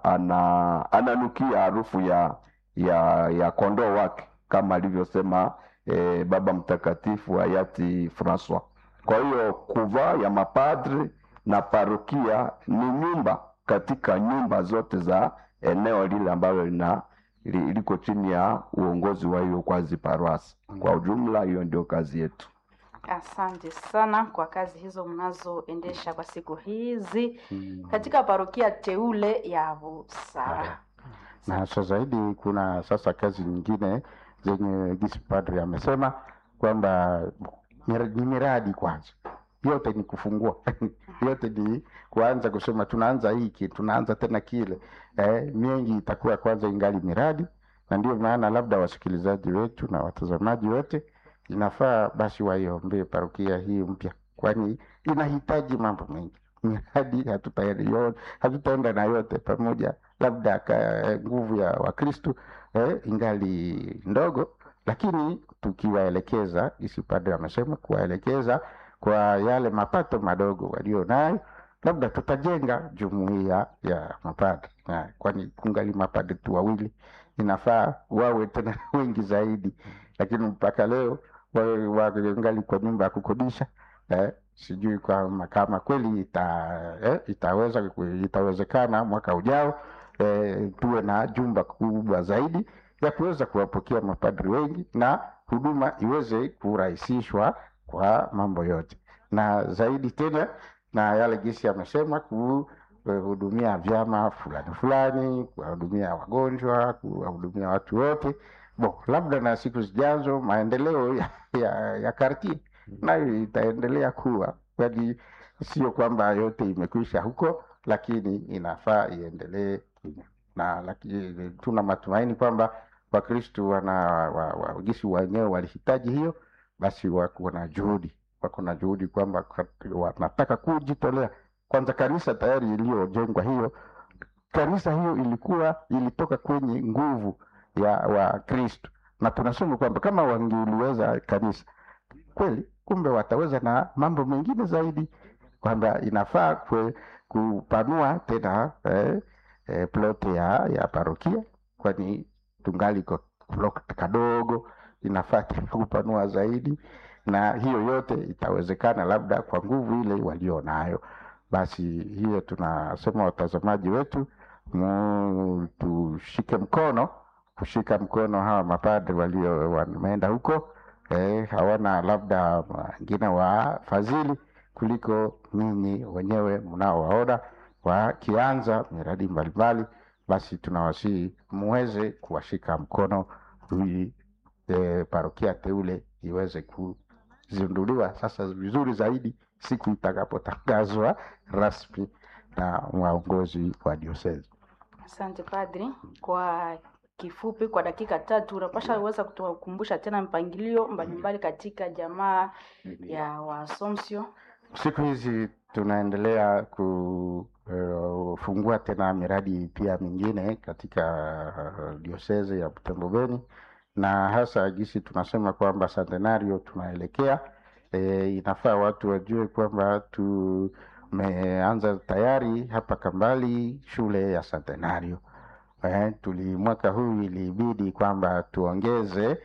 ana ananukia harufu ya ya ya kondoo wake kama alivyosema eh, Baba Mtakatifu hayati Francois. Kwa hiyo kuvaa ya mapadri na parokia ni nyumba katika nyumba zote za eneo lile ambalo lina li- liko chini ya uongozi wa hiyo kwazi paroasi. Kwa ujumla, hiyo ndio kazi yetu. Asante sana kwa kazi hizo mnazoendesha kwa siku hizi Mm. katika parokia teule ya Busara. na hasa zaidi kuna sasa kazi nyingine zenye gisi padri amesema kwamba mir- ni miradi kwanza yote ni kufungua yote ni kuanza kusema tunaanza hiki tunaanza tena kile eh, mengi itakuwa kwanza ingali miradi na ndio maana labda wasikilizaji wetu na watazamaji wote inafaa basi waiombee parokia hii mpya kwani inahitaji mambo mengi miradi hatutaenda hatutaenda na yote pamoja labda ka nguvu ya wakristu eh, ingali ndogo lakini tukiwaelekeza isi padre amesema kuwaelekeza kwa yale mapato madogo walio nayo labda tutajenga jumuiya ya mapadre Na kwani kungali mapadre tu wawili inafaa wawe tena wengi zaidi lakini mpaka leo wawe wangali kwa nyumba ya kukodisha eh, sijui kama kama kweli ita, eh, itaweza itawezekana mwaka ujao eh, tuwe na jumba kubwa zaidi ya kuweza kuwapokea mapadri wengi na huduma iweze kurahisishwa kwa mambo yote na zaidi tena na yale gisi amesema kuhudumia vyama fulani fulani kuwahudumia wagonjwa kuwahudumia watu wote bo labda na siku zijazo maendeleo ya, ya, ya kartie nayo itaendelea kuwa kwani sio kwamba yote imekwisha huko lakini inafaa iendelee na lakini tuna matumaini kwamba wakristu wana wa, wa, gisi wenyewe walihitaji hiyo basi wako na juhudi wako na juhudi kwamba kat- wanataka kujitolea kwanza kanisa tayari iliyojengwa hiyo kanisa hiyo ilikuwa ilitoka kwenye nguvu ya wakristu na tunasema kwamba kama wangeliweza kanisa kweli kumbe wataweza na mambo mengine zaidi kwamba inafaa kwe, kupanua tena eh, eh, plote ya, ya parokia kwani tungali kwa plot kadogo inafaa tena kupanua zaidi na hiyo yote itawezekana labda kwa nguvu ile walio nayo basi hiyo tunasema watazamaji wetu mu, tushike mkono kushika mkono hawa mapadri walio wameenda huko eh, hawana labda wengine wafadhili kuliko ninyi wenyewe mnaowaona wakianza miradi mbalimbali basi tunawasihi muweze kuwashika mkono ili e, parokia teule iweze kuzinduliwa sasa vizuri zaidi siku itakapotangazwa rasmi na waongozi wa diosezi Asante padri, kwa kifupi, kwa dakika tatu unapasha weza kutukumbusha tena mpangilio mbalimbali katika jamaa ya Waasomsio. siku hizi tunaendelea kufungua tena miradi pia mingine katika uh, dioseze ya Butembo Beni na hasa gisi tunasema kwamba centenario tunaelekea e, inafaa watu wajue kwamba tumeanza tayari hapa Kambali shule ya centenario eh, tuli mwaka huu ilibidi kwamba tuongeze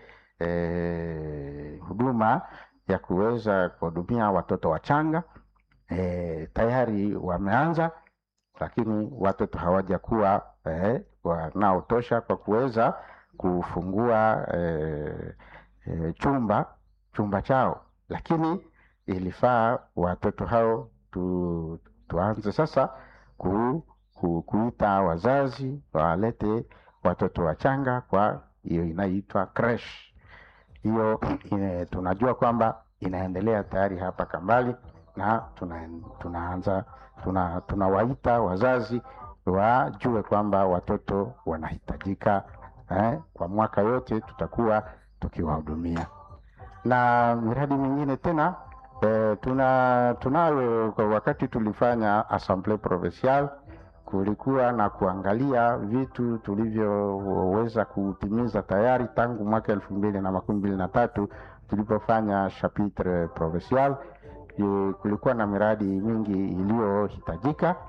eh, huduma ya kuweza kuhudumia watoto wachanga e, tayari wameanza lakini watoto hawajakuwa eh, wanaotosha kwa kuweza kufungua eh, eh, chumba chumba chao lakini ilifaa watoto hao tu, tuanze sasa ku, ku, kuita wazazi walete watoto wachanga kwa hiyo inaitwa creche hiyo ine- tunajua kwamba inaendelea tayari hapa Kambali na tuna, tunaanza tuna, tunawaita wazazi wajue kwamba watoto wanahitajika eh, kwa mwaka yote tutakuwa tukiwahudumia na miradi mingine tena eh, tuna tunayo kwa wakati tulifanya assemblee provinciale kulikuwa na kuangalia vitu tulivyoweza kutimiza tayari tangu mwaka elfu mbili na makumi mbili na tatu tulipofanya chapitre provincial. Eh, Kulikuwa na miradi mingi iliyohitajika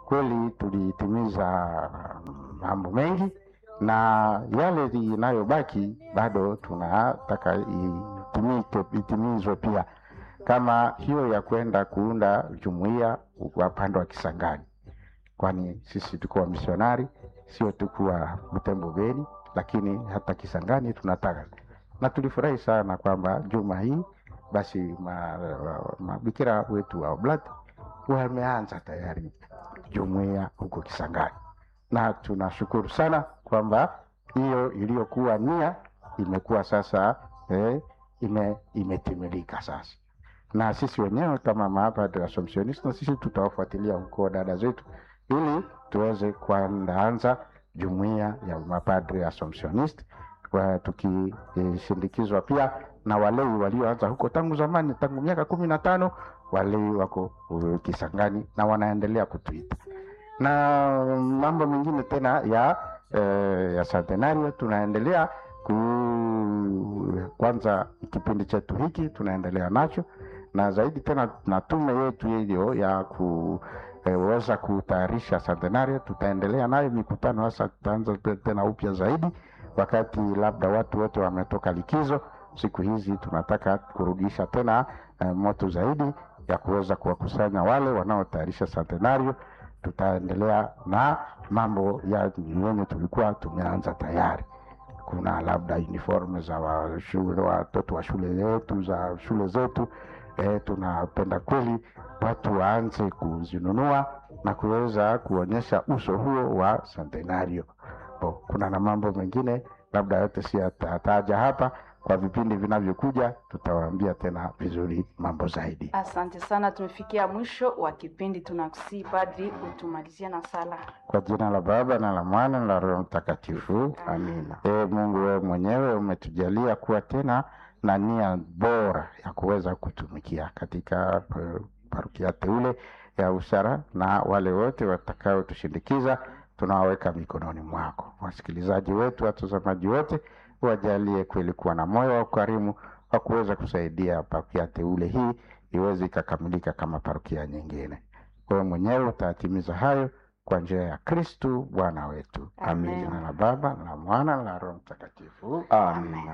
kweli tulitimiza mambo mengi na yale inayobaki bado tunataka itimike, itimizwe pia, kama hiyo ya kwenda kuunda jumuiya upande wa Kisangani, kwani sisi tuko wamisionari, sio tukuwa Butembo Beni, lakini hata Kisangani tunataka, na tulifurahi sana kwamba juma hii basi mabikira ma, wetu wa Oblati wameanza tayari jumuiya huko Kisangani, na tunashukuru sana kwamba hiyo iliyokuwa nia imekuwa sasa eh, ime, imetimilika sasa, na sisi wenyewe kama mapadre Assumptionist na sisi tutawafuatilia huko dada zetu ili tuweze kuanza jumuiya ya mapadre Assumptionist tukishindikizwa eh, pia na walei walioanza huko tangu zamani, tangu miaka kumi na tano walei wako uh, Kisangani na wanaendelea kutuita na mambo mengine tena ya eh, ya centenario tunaendelea ku kwanza kipindi chetu hiki tunaendelea nacho na zaidi tena na tume yetu hiyo ya kuweza eh, kutayarisha centenario tutaendelea nayo mikutano hasa tutaanza tena upya zaidi wakati labda watu wote wametoka likizo siku hizi tunataka kurudisha tena eh, moto zaidi ya kuweza kuwakusanya wale wanaotayarisha centenario tutaendelea na mambo ya yenye tulikuwa tumeanza tayari. Kuna labda uniform za wa shule, watoto wa shule zetu za shule zetu e, tunapenda kweli watu waanze kuzinunua na kuweza kuonyesha uso huo wa centenario. Oh, kuna na mambo mengine labda yote si atataja hapa kwa vipindi vinavyokuja tutawaambia tena vizuri mambo zaidi. Asante sana, tumefikia mwisho wa kipindi. Tunakusii padri utumalizia na sala. Kwa jina la Baba na la Mwana na la Roho Mtakatifu, amina. E Mungu, wewe mwenyewe umetujalia kuwa tena na nia bora ya kuweza kutumikia katika parokia teule ya Usara, na wale wote watakaotushindikiza tunawaweka mikononi mwako. Wasikilizaji wetu, watazamaji wote wajalie kweli kuwa na moyo wa ukarimu wa kuweza kusaidia parokia teule hii iweze ikakamilika kama parokia nyingine. Wewe mwenyewe utatimiza hayo kwa njia ya Kristu Bwana wetu. Amin. Amen. Jina la Baba na la Mwana na la Roho Mtakatifu. Amen.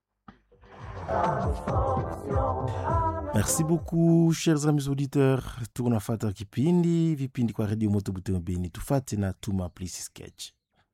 Merci beaucoup chers amis auditeurs, tunafata kipindi vipindi kwa redio Moto Butembo Beni, tufate na tuma please sketch.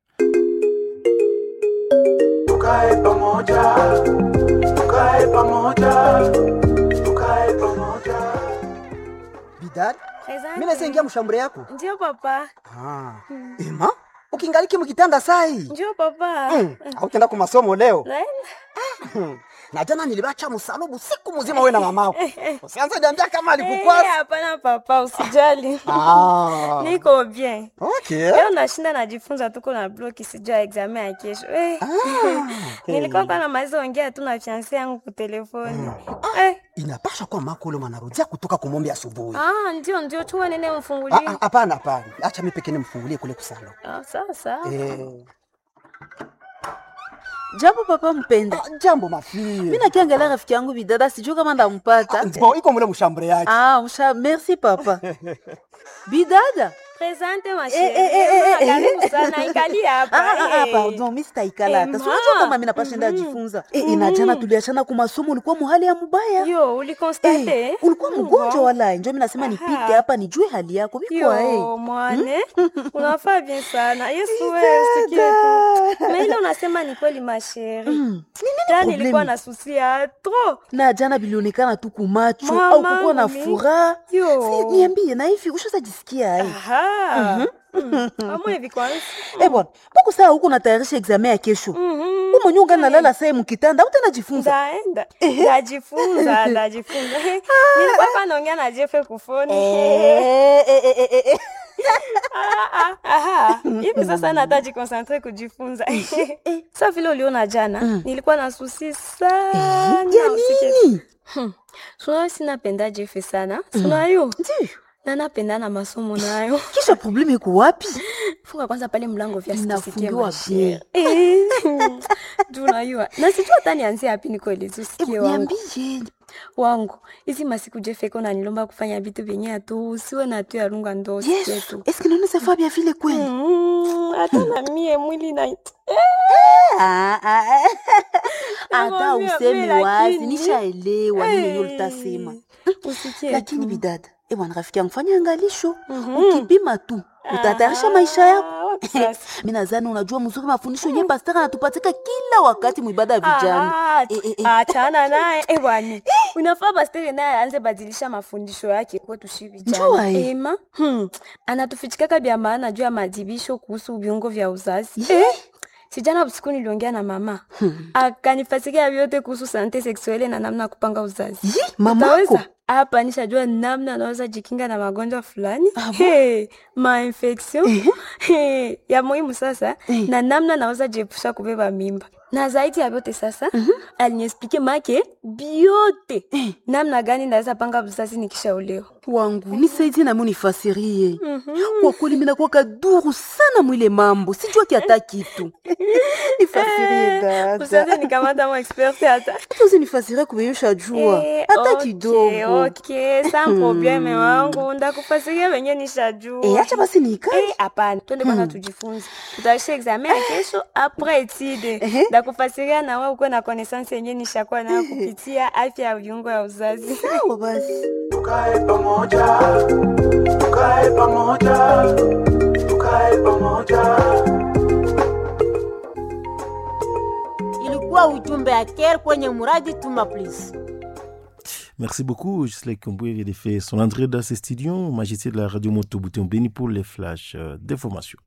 tukae pamoja, tukae pamoja, tukae pamoja. Bidad, Asante. mimi naweza ingia mshambure yako. Ndio papa. Ah. Ema, ukingaliki mkitanda sai. Ndio papa. Mm. Hautaenda kwa masomo leo. Naenda. Na jana nilibacha msalubu siku mzima wewe na mamako. Usianze niambia kama Eh, alikukwasa. Hapana papa, usijali. Ah. Niko bien. Okay. Leo nashinda najifunza tuko na bloki sijua examen ya kesho. Eh. Nilikuwa kwa namaliza ongea tu na fiancé yangu kwa telefoni. Eh. Inapasha kuwa mako ule mwanarudia kutoka kumombe asubuhi. Ah, ndio ndio chua nene Ah, mfungulie. ah, Hapana, hapana. Acha mimi pekee nimfungulie kule kusalo. Ah, sawa sawa. Eh. Jambo papa mpenda. Ah, Jambo mafie. Mimi nakiangalia rafiki yangu bidada sijui kama ndampata. Bon, iko mule mshambure yake. Ah, msha, merci papa. Bidada. Presente ma Eh, eh, eh, eh, chérie. eh. Karibu sana ikali hapa. Ah, ah, ah, eh. pardon, mimi sitaikala hata. Eh, Si unajua ma. kama mimi napashinda ajifunza. Eh, inajana tuliachana kwa masomo ulikuwa muhali ya mubaya. Yo, ulikonstate? Eh, ulikuwa mgonjwa Bon. wala njo mimi nasema nipite hapa nijue hali yako. Bikwa eh. Yo, mwane unafaa bien sana yesu wewe usikie tu na ile unasema ni kweli masheri Mm. ta problemi? nilikuwa na susi ya tro Na jana bilionekana tu kumacho Mama, au kukuwa na mimi. furaha. Yo. Si, niambie na hivi ushazajisikia ai? amwe hivi kwanza Eh bwana, mbona saa huko natayarisha examen ya kesho? Mhm. Wewe mwenyewe ungalala saa mkitanda, utajifunza. ndaenda ndajifunza ndajifunza nilikuwa hapa naongea na jefe kufoni Eh, eh, eh, eh, eh. Ah, ah, aha. hivi sasa nata jikonsentre kujifunza sa vile uliona jana nilikuwa na susi sana Ya usikie nini? sunayo sinapenda jefe sana sunayo Ndiyo. na napenda na masomo nayo Kisha probleme iko wapi? funga kwanza pale mlango vya Inafungiwa bien. tunayua na sijua hata nianzie hapi nikuelezi usikie Eh, wangu Niambie. wangu hizi masiku jefeko nanilomba kufanya vitu vyenye atu usiwe na tu yarunga ndo yesu eske naoneza faa bia vile kweli Mm, hata na mie mwili na Ah, ah, ah. hata Nakwambia, usemi mimi wazi lakini- nishaelewa nini yenye Eh, ulitasema usikie lakini tu. bidada ebwana rafiki yangu fanya angalisho Mhm. ukipima tu utatayarisha maisha yako Ah, wapi sasa? mi nadhani unajua mzuri mafundisho yenye pastor anatupatika kila wakati mwibada ya vijana Ah, Eh, eh, eh. achana naye eh, bwana unafaa bastere naye aanze badilisha mafundisho yake kwetu shi Njua, vijana eh. ema hmm. anatufichikaka vya maana juu ya madibisho kuhusu viungo vya uzazi Ye. sijana usiku niliongea na mama akanifasikia vyote kuhusu sante seksuele na namna ya kupanga uzazi Yi, mamako Utaweza? hapa nishajua namna anaweza jikinga na magonjwa fulani hey, mainfection hey, ya muhimu sasa Eh. na namna naweza jiepusha kubeba mimba na zaidi ya vyote sasa aliniexplike make biote namna gani naweza panga uzazi nikishaolewa wangu nisaidie nami unifasirie Mhm. kwa kweli minakuwa kaduru sana mwile mambo sijua kiata kitu nifasirie usaze dada nikamata mo expert hata tuzi nifasirie kubeyusha jua Eh, hata okay, kidogo okay, sans probleme wangu ndakufasiria venye nishajua Eh, acha basi nikae Eh, hapana twende kwanza tujifunze tutaisha examen ya kesho apres etide Ehe. ndakufasiria na wewe ukuwe na connaissance yenye nishakuwa nayo kupitia afya ya viungo ya uzazi sawa basi tukae pamoja tukae pamoja tukae pamoja ilikuwa ujumbe ya ker kwenye muradi tuma please Merci beaucoup. Gisela Komboué vient de faire son entrée dans ce studio. Magicien de la radio Moto Bouton Béni pour les flashs euh, d'information.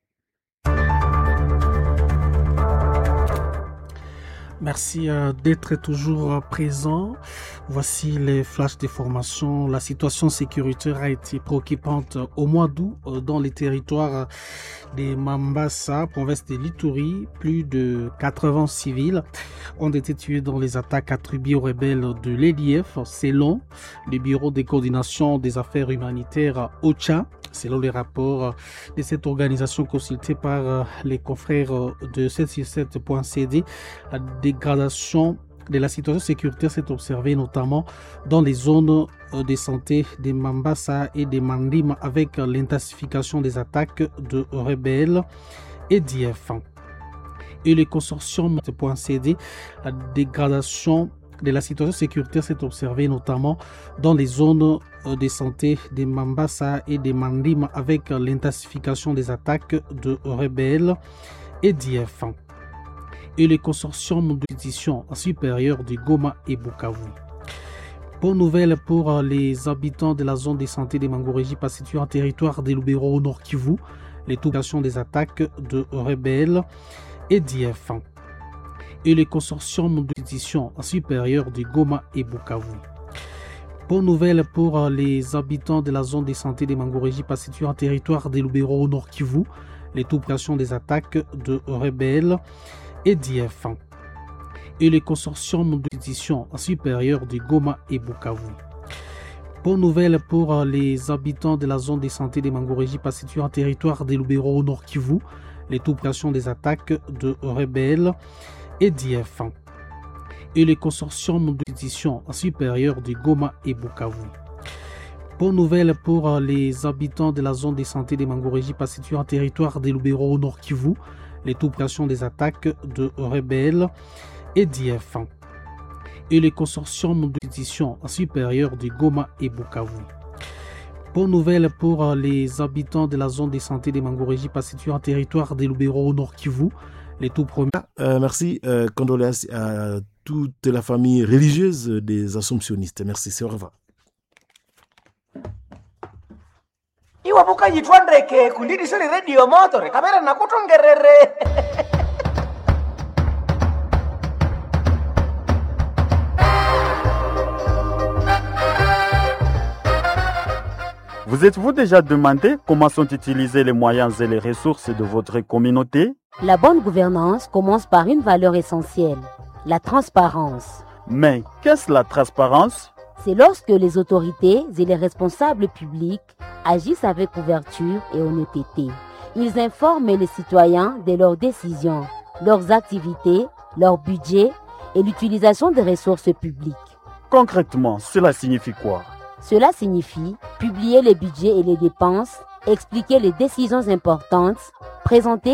Merci euh, d'être toujours euh, présent. Voici les flashs de formation. La situation sécuritaire a été préoccupante euh, au mois d'août euh, dans les territoires euh, de Mambasa, province de Lituri. Plus de 80 civils ont été tués dans les attaques attribuées aux rebelles de l'EDF, selon le Bureau de coordination des affaires humanitaires OCHA. Selon les rapports de cette organisation consultée par euh, les confrères euh, de 767.cd, la dégradation de la situation sécuritaire s'est observée notamment dans les zones euh, de santé de Mambasa et de Mandim avec euh, l'intensification des attaques de rebelles et d'IF. Et le consortium .cd, la dégradation de la situation sécuritaire s'est observée notamment dans les zones euh, de santé de Mambasa et de Mandim avec euh, l'intensification des attaques de rebelles et d'IF et le consortium d'édition supérieure de Goma et Bukavu. Bonne nouvelle pour euh, les habitants de la zone de santé de Mangoréji, pas située en territoire de Lubero au Nord Kivu, les toucations des attaques de rebelles et d'IF et le consortium d'édition supérieure de Goma et Bukavu. Bonne nouvelle pour euh, les habitants de la zone de santé de Mangoréji, pas située en territoire de Lubero au Nord Kivu, les toucations des attaques de rebelles et d'IF et le consortium d'édition supérieure de Goma et Bukavu. Bonne nouvelle pour euh, les habitants de la zone de santé de Mangoréji, pas située en territoire de Lubero au Nord Kivu, les toucations des attaques de rebelles et d'IF et le consortium d'édition supérieure de Goma et Bukavu. Bonne nouvelle pour euh, les habitants de la zone de santé de Mangoréji, pas située en territoire de Lubero au Nord Kivu, les toucations des attaques de rebelles et d'IF et le consortium d'édition supérieure de Goma et Bukavu. Bonne nouvelle pour euh, les habitants de la zone de santé de Mangoréji, pas située en territoire de Lubero au Nord Kivu, les tout premiers. Euh, merci. euh, condoléances à toute la famille religieuse des Assomptionnistes. Merci. C'est au revoir. iwapo ndeke kundidisoni redio motore kamera nakutongerere Vous êtes-vous déjà demandé comment sont utilisés les moyens et les ressources de votre communauté La bonne gouvernance commence par une valeur essentielle, la transparence. Mais qu'est-ce la transparence C'est lorsque les autorités et les responsables publics agissent avec ouverture et honnêteté. Ils informent les citoyens de leurs décisions, leurs activités, leur budget et l'utilisation des ressources publiques. Concrètement, cela signifie quoi Cela signifie publier les budgets et les dépenses, expliquer les décisions importantes, présenter